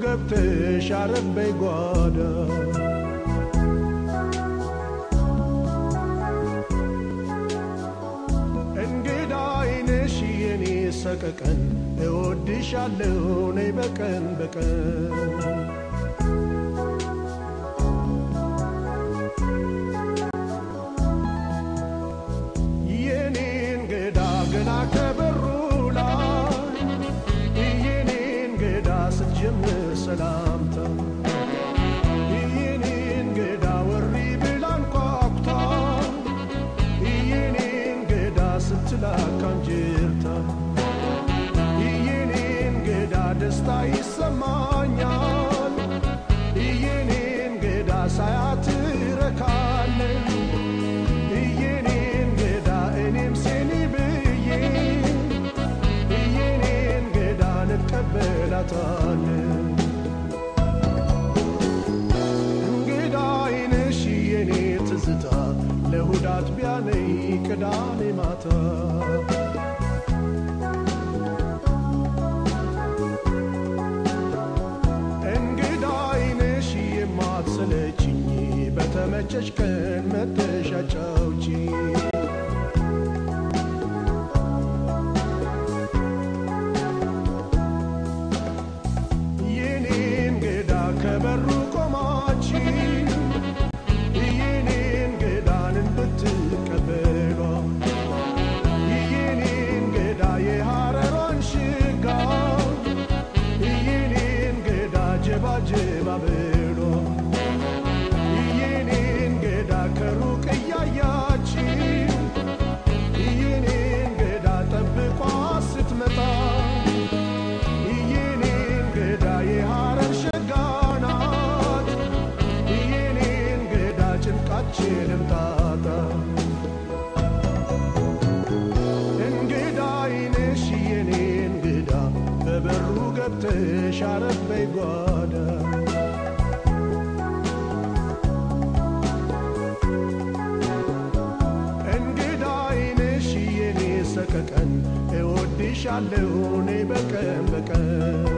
ገብተሽ አረበይ ጓዳ እንግዳ አይነሽ የኔ ሰቀቀን እወድሻለሁ ነይ በቀን በቀን የኔ እንግዳ ገና ከበሩ ላይ የኔ እንግዳ ስትጀምር ሰላምታ የኔ እንግዳ ወሪ ብላ አንኳኩታ የኔ እንግዳ ስትላካ እንጅርታ የኔ እንግዳ ደስታ ይሰማኛል የኔ እንግዳ ሳያት ረካለን የኔ እንግዳ እኔም ሴኒ ብዬ የኔ እንግዳ እንቀበላታለን እንግዳ አይነሽ የኔ ትዝታ ለእሁድ አጥቢያ ነይ ቅዳሜ ማታ እንግዳ አይነሽ የማትሰለችኝ በተመቸሽ ቀን መተሽ አጫውቺኝ የኔ እንግዳ ከበሩ ቆማች የኔ እንግዳንን ብትቀበሏ የኔ እንግዳ የሐረሯን ሽጋ የኔ እንግዳ ጀባጀባ ብሎ የኔ እንግዳ ከሩቅ እያያች የኔ እንግዳ ጠብቋ ስትመጣ የኔ እንግዳ የሐረር ሸጋ ናት የኔ እንግዳ ጭንቃችንም ጣጣ እንግዳ አይነሽ የኔ እንግዳ በበሩ ገብተሽ አረበይ ጓዳ እንግዳ አይነሽ የኔ ሰቀቀን እወድሻለሁ እኔ በቀን በቀን